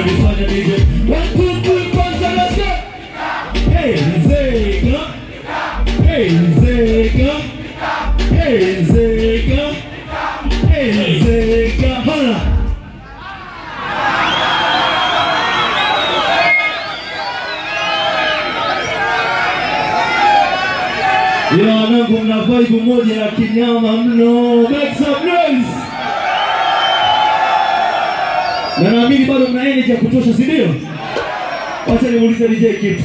unanifanya nije One, two, three, kwanza let's go Hey Nzega Hey Nzega Hey Nzega Hey Nzega Hala Ila wanangu mna vibe moja ya kinyama mno. Make some noise. Na naamini bado mna energy ya kutosha, si ndio? Wacha nimuulize DJ kitu.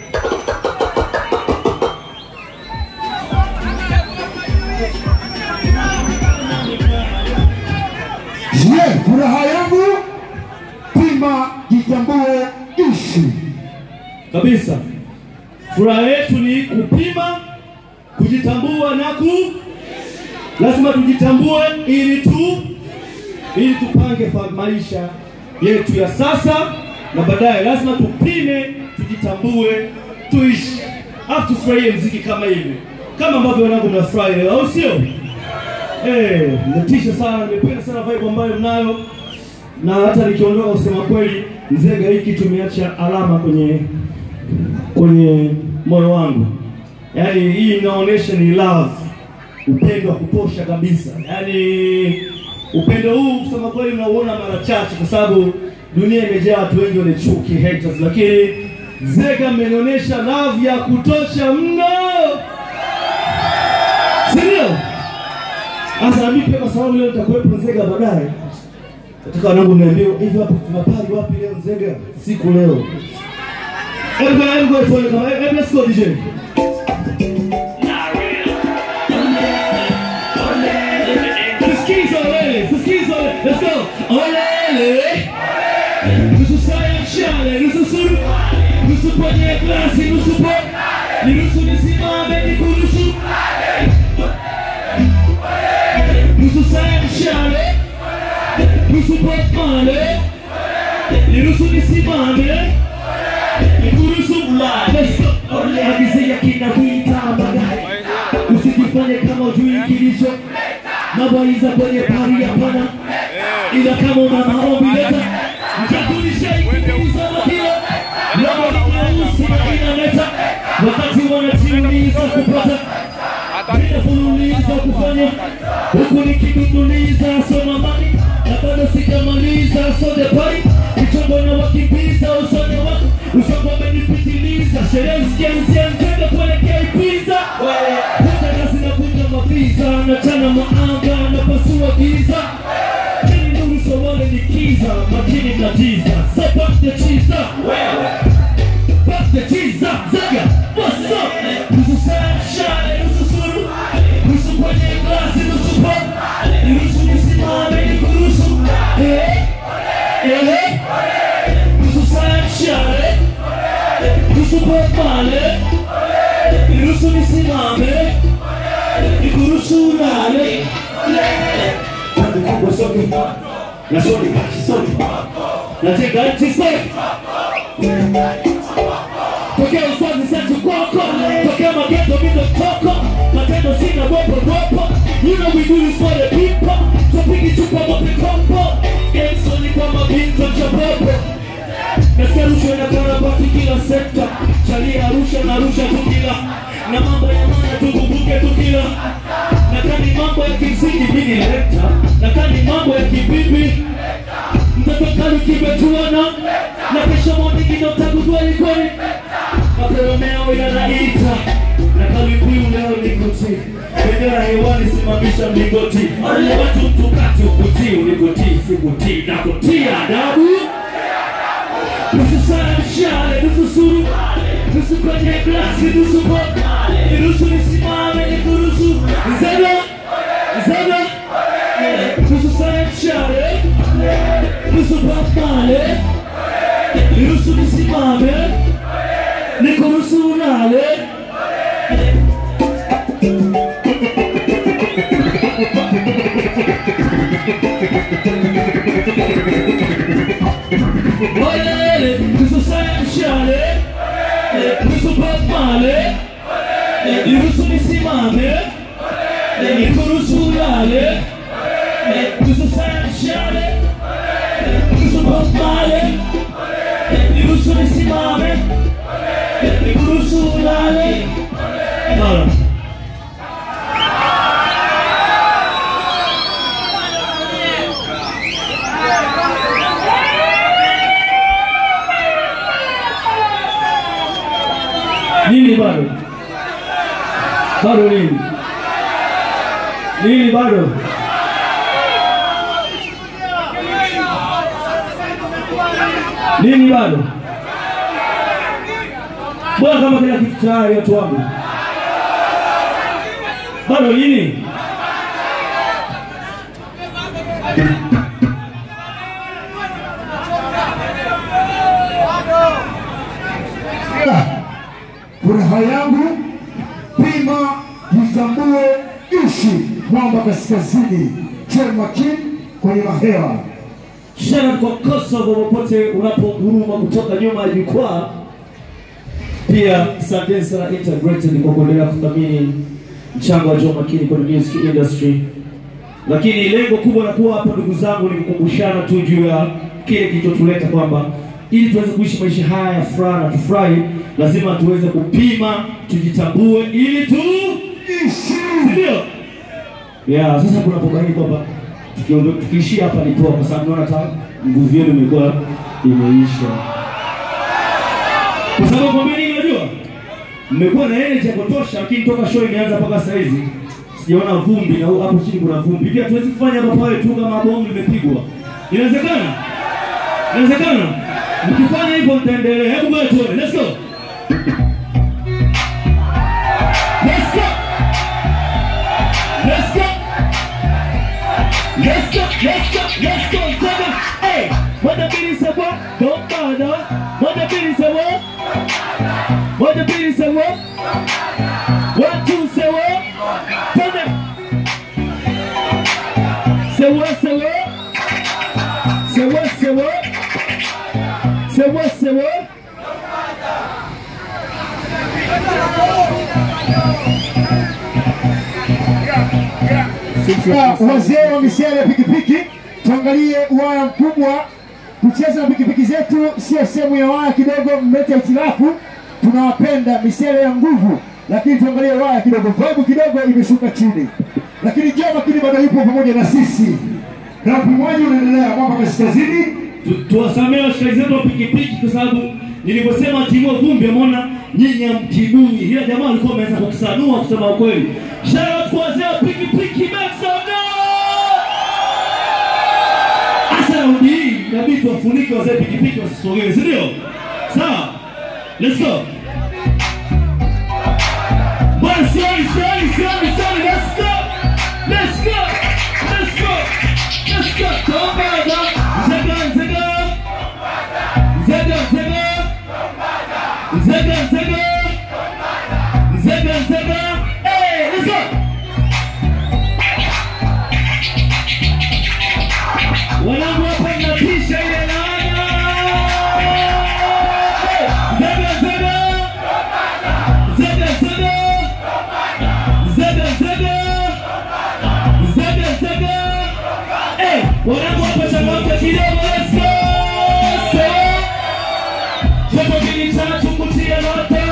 Je, furaha yangu pima, jitambue, ishi. Kabisa. Furaha yetu ni kupima, kujitambua na ku lazima tujitambue ili tu ili tupange fa- maisha yetu ya sasa na baadaye. Lazima tupime, tujitambue, tuishi, afu tufurahie mziki kama hivi, kama ambavyo wanangu mnafurahi leo, au sio? Eh, mmetisha sana, nimependa sana vibe ambayo mnayo, na hata nikiondoka, kusema kweli, Nzega hiki tumeacha alama kwenye kwenye moyo wangu. Yaani hii inaonyesha ni love, upendo wa kutosha kabisa. Yaani upendo huu kusema kweli unauona mara chache, kwa sababu dunia imejaa watu wengi wenye chuki haters, lakini Zega mmenionyesha love ya kutosha mno, si ndio? Sasa nami pia kwa sababu leo nitakuwepo Nzega baadaye, nataka wanangu niambie hivi, hapo tunapali wapi leo Nzega siku leo? Hebu kwa hebu kwa tuone kama hebu let's go DJ. Tusikize olele, tusikize olele. Let's go. Olele. Nusu saa ya mshale, nusu suru. Nusu kwenye glasi, nusu po. Ni nusu nisimame ni kuruhusu. Nusu saa ya mshale. Nusu po male. Ni nusu nisimame. Nikuruhusu agizia kinakuita baadaye, usijifanye kama ujui kilicho mabwaiza kwenye pari hapana, ila kama una maombi leta mtakulisha ikimiza makio lama nyeusi na inaleta wakati wanajiuliza kupata ninafululiza kufanya huku nikidunduliza soma mani na bado sijamaliza sode pai kichongo na wakimbiza usone wako usongo amenipitiliza sherehe zikianzia Nzega kuelekea Ibiza Kuta nasi na kuja mapiza nachana maanga na pasua giza Chini nuru sowale ni kiza makini na jiza So back the cheese up Back the cheese up Zaga What's up Nusu saa shale nusu suru Nusu kwenye glasi nusu pop Nusu nisimame ni kurusu Eh Eh Nusu saa shale Nusu pop male Nusu nisimame Ni kurusu nale Kwanza kubwa sote Na sote kati sote Natega nchi sote Tokea usazi setu kwako Tokea mageto mindo toko Matendo sina ropo ropo You know we do this for the people Tupigi chupa mope kompo Gensoni kwa mabinto chapopo Nasikia rushwa inakarabati kila sekta Chalia Arusha na Arusha tu kila Na mambo ya maana tukumbuke tu kila Na kani mambo ya kimsingi mini lekta Na kani mambo ya kibibi mtoto kali kimetuana na kesho moningine utagundua likoni makoromeo yanaita na kalibiu leo nikuti bendera hewani simamisha mlingoti watu mtukati ukutii unikutii sikutii na kutia adabu nusu saa mshale nusu suru nusu kwenye glasi nusu bo nusu nisimame nikuruhusu zeda zeda nusu saa mshale nusu papale nusu nisimame nikuruhusu nale Olele, nusu saa mshale nusu papale nusu nisimame nikuruhusu nale nusu saa mshale nusu papale mlale. Bora. Nini bado? Bado nini? Nini bado? Nini bado? Mbona kama kila kitu tayari watu wangu? Bado nini? Furaha yangu pima, jitambue, ishi. Mwamba Kaskazini, Joel Makin kwenye mahewa. Shout out kwa Kosovo popote unapoguruma kutoka nyuma ya jukwaa. Pia asante sana Integrated kwa kuendelea kuthamini mchango wa Joe Makini kwenye music industry. Lakini lengo kubwa la kuwa hapa ndugu zangu ni kukumbushana tu juu ya kile kilichotuleta kwamba ili tuweze kuishi maisha haya ya furaha na tufurahi, lazima tuweze kupima, tujitambue ili tu Ishi ndio yeah. Sasa kuna pobaini kwamba tukiondoka tukiishia hapa ni poa, kwa sababu naona hata nguvu yenu imekuwa imeisha, kwa sababu kwamba nini, unajua mmekuwa na energy ya kutosha, lakini toka show imeanza mpaka saa hizi sijaona vumbi, na hapo chini kuna vumbi. Hivi hatuwezi kufanya hapa pale tu kama bomu limepigwa. Inawezekana? Inawezekana? Mkifanya hivyo mtaendelea. Hebu ngoja tuone. Let's go. Let's go. Let's go. Let's go. Let's go. Let's go. Seven. Hey. What the beat is a what? Don't bother. What the beat is a what? What the beat is a what? One, two, say what? Turn it. Say what? Say what? Say what? Say what? Say what? Say what? Ah, wazee wa misele ya pikipiki, tuangalie waya mkubwa. Kucheza na pikipiki zetu sio sehemu ya waya kidogo, mlete hitilafu. Tunawapenda misele ya nguvu, lakini tuangalie waya kidogo, vibe kidogo imeshuka chini, lakini Joe Makini bado yupo pamoja na sisi, na upimaji unaendelea hapa kaskazini. Tu- tuwasamehe washikaji zetu wa pikipiki kwa sababu nilivyosema timua vumbi, ameona nyinyi hamtibui, ila jamaa alikuwa ameweza kukusanua kusema ukweli. Shout out kwa wazee wa pikipiki make some noise! Hasa raundi hii inabidi tuwafunike wazee pikipiki wasisogee, si ndio? Sawa, let's go. Bwana, sioni, sioni, sioni, sioni, let's go, let's go, let's go, let's go. Don't bother. Zega, zega. Zega, zega. Zega, zega. Zega, zega. Hey, let's go. Wanangu hapa mnatisha ile laana. Zega, zega. Zega, zega. Zega, zega. Zega, zega. Hey, wanangu hapa changamka kidogo, let's go. So, Jambo hili tatu kutia nota.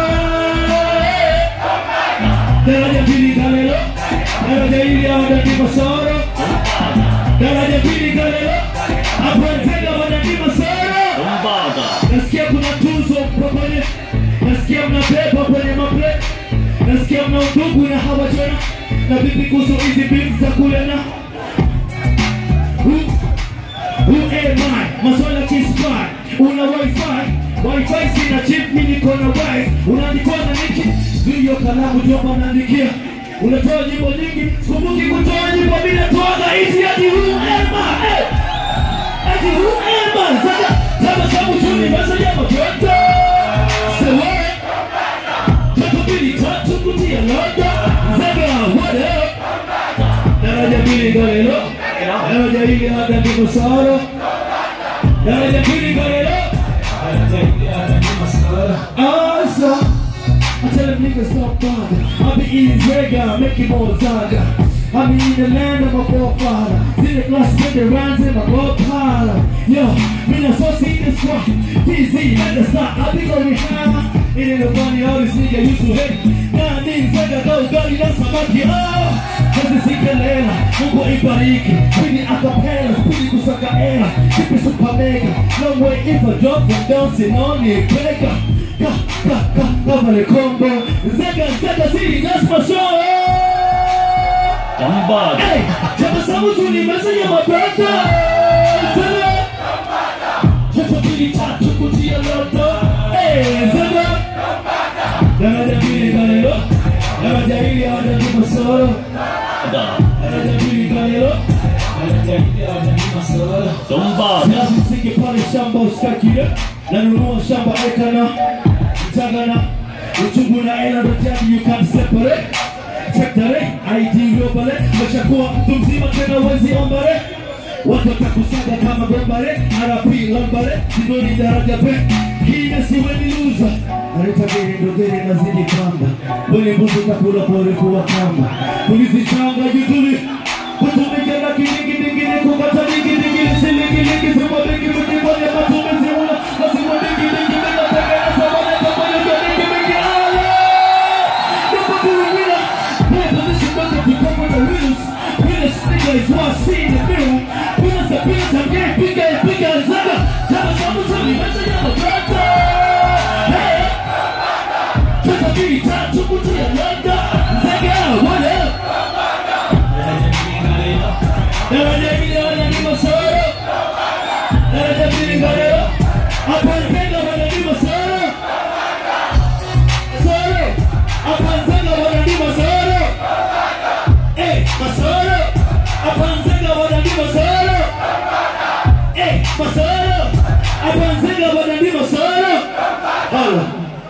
Daraja pili Galelo, daraja hili ya wadaki Masoro, daraja pili Galelo, hapo Nzega wadaki Masoro. Nasikia kuna tuzo pamoja, nasikia mnabeba kwenye maple, nasikia mna udugu na hawa tena, na vipi kuhusu hizi beef za kule na Who, who am I? Maswala kispy, una wifi wifi sina chip, mimi niko na wife. Unaandikwa na niki hiyo kalamu jomba naandikia, unatoa nyimbo nyingi, sikumbuki kutoa nyimbo bila toa hizi hadi who am I? Eh, hadi who am I? Sasa sasa sababu tu ni message ya mtoto. Sewe. Tatu mbili tatu kutia loda. Zaga what up? Daraja mbili Galelo, daraja hili hata ndiko Soro, daraja mbili Galelo, daraja hili hata ndiko Soro. Asa, I tell them niggas stop bother. I be eating Zega, making more Zaga. I mean the land of my forefather. See the glass with the runs in my gold collar. Yo, me not so see this one. TZ at the start, I think I'll be high. It ain't a funny, all this nigga used to hate. Nah, niggas like a go, girl, you know samaki. Oh, kazi sikelela, Mungu ibariki. Pili acapella, pili kusaka era. Kipi super mega. No way if I drop from dancing on it, breaker. Ka, ka, ka, cover the combo. Zega, zega, city, that's my show. Kambad. Hey, tabasamu tu ni message ya mabrother. Zega. Joto mbili tatu kutia loto. Hey, zega. Daraja mbili kalelo. Daraja hili hawajajua solo. Ada. Daraja mbili kalelo. Daraja hili hawajajua solo. Kambad. Silazi msingi pale shamba usikakile nanunua shamba ekana mtagana uchungu na ela dojani you can separate Chektare, ID globale Meshakuwa mtu mzima tena wezi ombare Watu watakusaga kama gombare RP lombare Sidoni daraja pe Hine siweni luza Narita gere ndo gere nazidi kamba Weni mbuzi kakula kwa urefu wa kamba Polisi changa jutuli Kutumike na kilingi dingine Kukata dingi dingine Silingi lingi Sima dingi mingi Mwenye matumizi una Lazima dingi dingi Mina tengeneza Wana kama yoke dingi mingi Ale Never be a winner Play position But if you come with the winners Winners nigga is what I see in the mirror Winners are winners I'm getting bigger and bigger as ever Tell us how to me Message on the brother Hey Took a beat Time to put to your London Zega What up Daraja hili wanalima soro Daraja hili ngaleo Hapa Nzenga wanalima soro Soro Hapa Nzenga wanalima soro Eh, masoro Hapa Nzenga wanalima soro Eh, masoro Hapa Nzenga wanalima soro Hala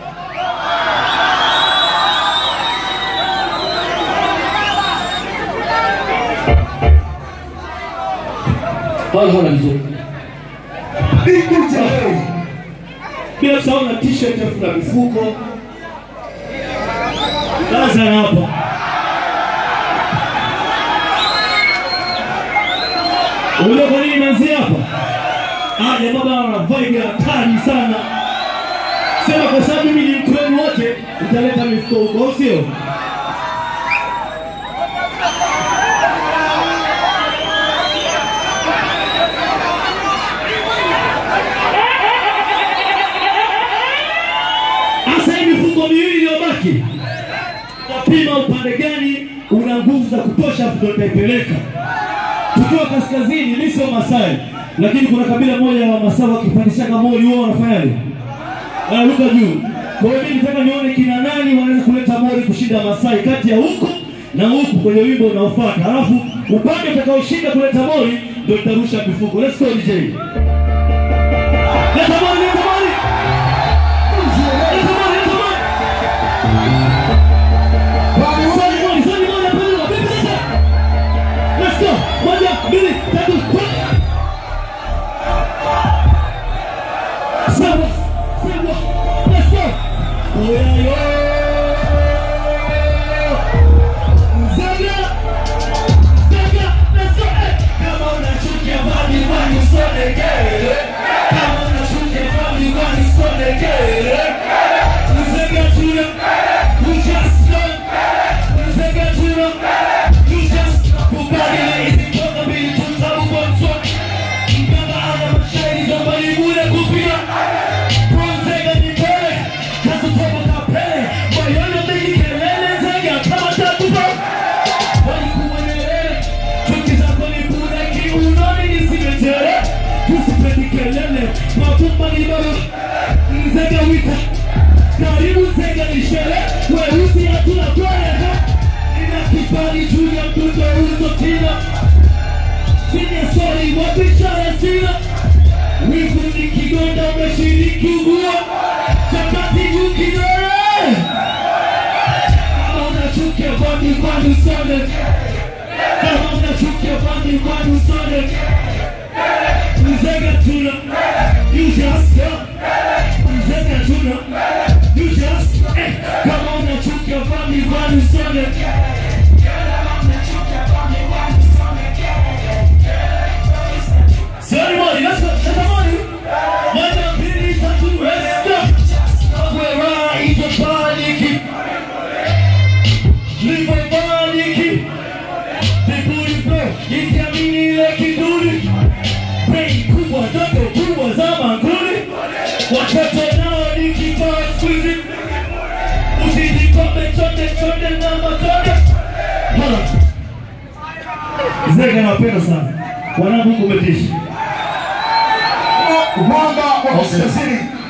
Hala hala vizuri Bingu Jaheri. bila kusahau na t-shirt afu na mifuko kaza na hapa unajua kwa nini imeanzia hapa Ah, jamaa bana wana vibe ya hatari sana sema kwa sababu mimi ni mtu wenu wote nitaleta mifuko huko au sio Sasa hii mifuko miwili iliyobaki, utapima upande gani una nguvu za kutosha, afu ndio nitaipeleka. Tukiwa kaskazini, mimi sio Masai, lakini kuna kabila moja la Wamasai wakipandishaga moli wao wanafanyaje? Wanaruka juu. Kwa hiyo mimi nataka nione kina nani wanaweza kuleta moli kushinda Masai kati ya huku na huku kwenye wimbo unaofuata, halafu upande utakaoshinda kuleta moli ndio nitarusha mifuko. Let's go DJ. Leta moli, leta moli. Leta moli, leta moli. Swali moja, swali moja, peleka, vipi sasa? Let's go. Moja, mbili, tatu, kwenda. Sawa, sawa. Let's go. Oya, yo. Zaga. Zaga. Let's go. Eh. Kama unachukia bali bali usonegele. Kama unachukia bali bali usonegele. Zaga tuna. We just done. Zaga tuna. You just kubadili hizi toka mbili tutabu kwa msoni. Mganga ana mashairi kama ni bure kupia. Bronzega ni mbele, kazi toka kapele. Moyoni mengi kelele, zega kama tatupa. Walikuwa nyerere, chuki zako ni bure, kiunoni nisimetere. Usipendi kelele, mapumba ni baba. Nzega wita, karibu nzega ni sherehe. Weusi hatuna kwele, ha? Nina kibali juu ya mtoto uzo tina. Sina swali, wapi chara sina? Wivu ni kigonda umeshiriki ugua chapati juu kidole kama unachukia bandi kwani usone kama unachukia bandi kwani usone mzega tuna you just mzega tuna you just eh, kama unachukia bandi kwani usone Watoto nao ni kibao siku hizi. Usijikombe chote chote na matone. Hala. Zeke nawapenda sana. Wanangu kumetisha. Mwamba wa kaskazini